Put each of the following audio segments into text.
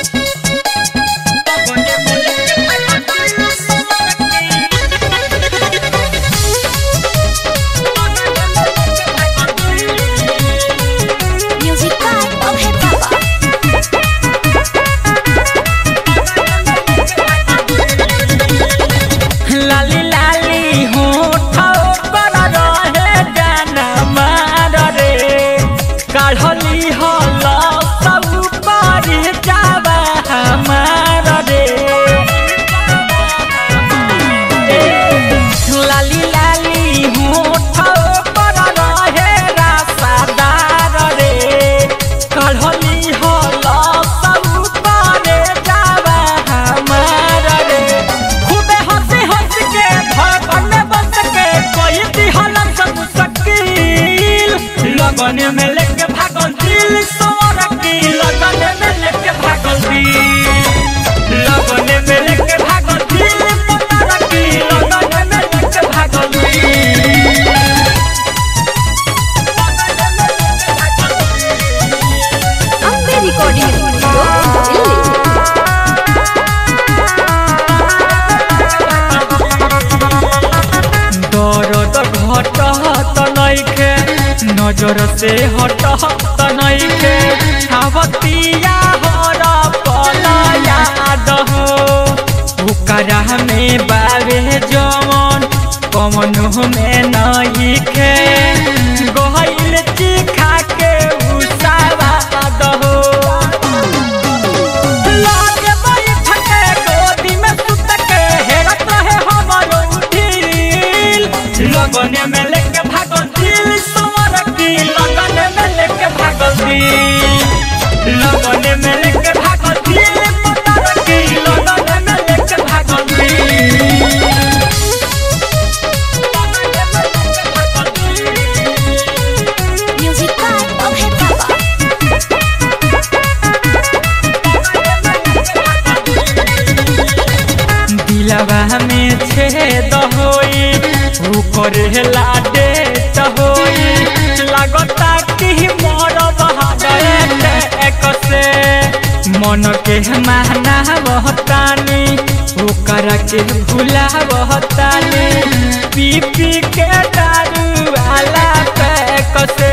Music by Abhay Baba. लाली लाली होठ पर रहे जाना मार रे काढ़ली हल सब पर जावा हमार रे लाली लाली होठ पर रहे रासादार रे काढ़ली हल सब पर जावा हमार रे खूबे हंसी हंस के धड़कन में बस के कोई दिहल सब शकील लगन में लेके भागल दिल सोर की लगन में लेके भागल दिल लगन में लेके भागल दिल पता की लगन में लेके भागल दिल Ambe Recording Studio, Delhi. दर्द घटत नइखे नजर से हटत नइखे आवतिया हर पल याद हो ओकरा में बावे जवन कमन में नइखे गहिल चिखा के उसावाद हो लागे बैठ के गोदी में सुत के हेरत रहे हमरो दिल लगन में लेके भागल दिल समर की लगन में लेके भागल दिल लगन में लेके भागल दिल पतर की लगन में लेके भागल दिल Music by Abhay Baba. दिलवा में छेद होई ऊपर लाडे होई लागता कि मोर बहादुर एक से मन के माना बहतानी ओकर के भूला बहतानी पी पी के दारू वाला पैक से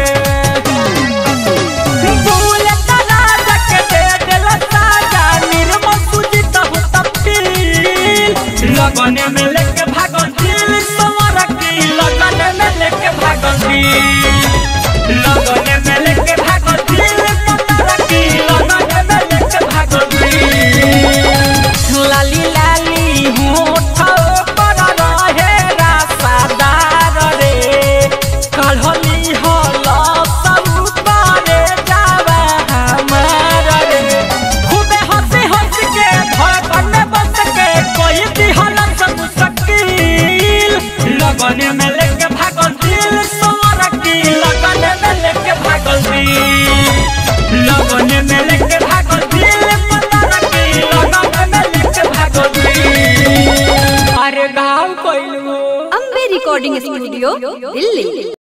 भूल तला तक दे दिल साजा निर्मल सुजित हो तपील लगन में लेके भागल दिल समर की लगन में लेके भागल दिल लगन में लेके भागल दिल पतर की लगन में लेके भागल दिल लाली लाली होठ पर रहे रासादार रे काढ़ली हल सब पारे जावा हमार रे खूबे हंसी हंस के धड़कन में बस के कोई दिहल सब शकील लगन में लेके भागल दिल सोर की लगन में लेके भागल दिल लगन में लेके भागल दिल पतर की लगन में लेके भागल दिल अरे गाँव कोइलू Ambe Recording Studio, Delhi.